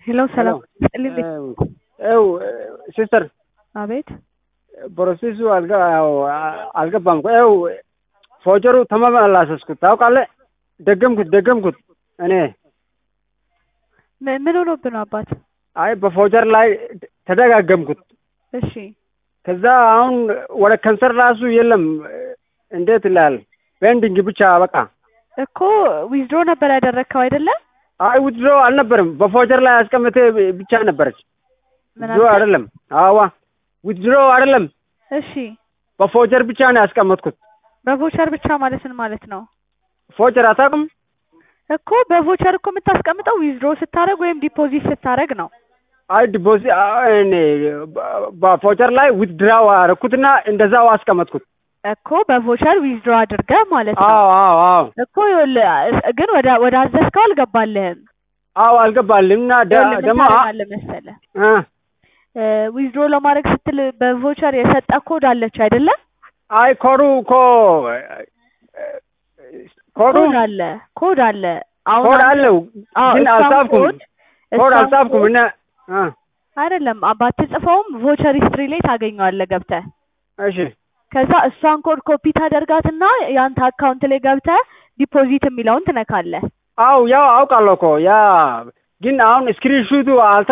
ሄሎ ሰላም ስጥልኝ። ው ሲስተር አቤት ፕሮሴሱ አልገ- ያው አልገባም እኮ ው ፎጀሩ ተመላለስኩት ታውቃለህ። ደገምኩት ደገምኩት እኔ ም- ምን ሆኖብህ ነው አባት? አይ በፎጀር ላይ ተደጋገምኩት። እሺ ከዛ አሁን ወደ ከንሰር ራሱ የለም። እንዴት ይላል ቤንዲንግ ብቻ በቃ። እኮ ዊዝድሮ ነበር ያደረግከው አይደለ? አይ ውድሮ አልነበርም። በፎጀር ላይ አስቀምጤ ብቻ ነበረች። ምን ውድሮ አልከኝ? አይደለም። አዋ ውድሮ አይደለም። እሺ በፎጀር ብቻ ነው ያስቀመጥኩት። በቮቸር ብቻ ማለት ምን ማለት ነው? ፎጀር አታውቅም? እኮ በቮቸር እኮ የምታስቀምጠው ዊዝድሮ ስታደርግ ወይም ዲፖዚት ስታደርግ ነው። አይ ዲፖዚ እኔ በፎጀር ላይ ዊድራው አደረኩትና እንደዛው አስቀመጥኩት። እኮ በቮቸር ዊዝድሮ አድርገህ ማለት ነው። አዎ አዎ አዎ እኮ ይኸውልህ ግን ወደ ወደ አዘዝከው አልገባልህም። አዎ አልገባልም እና ደ- ይኸውልህ ምን ደግሞ አ- ታደርጋለህ መሰለህ እ ዊዝድሮ ለማድረግ ስትል በቮቸር የሰጠ ኮድ አለች አይደለ? አይ ኮዱ እኮ ኮዱ ኮድ አለ ኮድ አለ። አሁን ኮድ አንተ- አለው አዎ፣ ግን እሷን አልጻፍኩም። ኮድ- ኮድ እሷን አልጻፍኩም ኮድ- እና እ አይደለም ባትጽፈውም ቮቸር ሂስትሪ ላይ ታገኘዋለህ ገብተህ። እሺ ከዛ እሷን ኮድ ኮፒ ታደርጋትና ያንተ አካውንት ላይ ገብተህ ዲፖዚት የሚለውን ትነካለህ። አው ያው አውቃለሁ እኮ ያ ግን አሁን ስክሪንሹቱ አልተ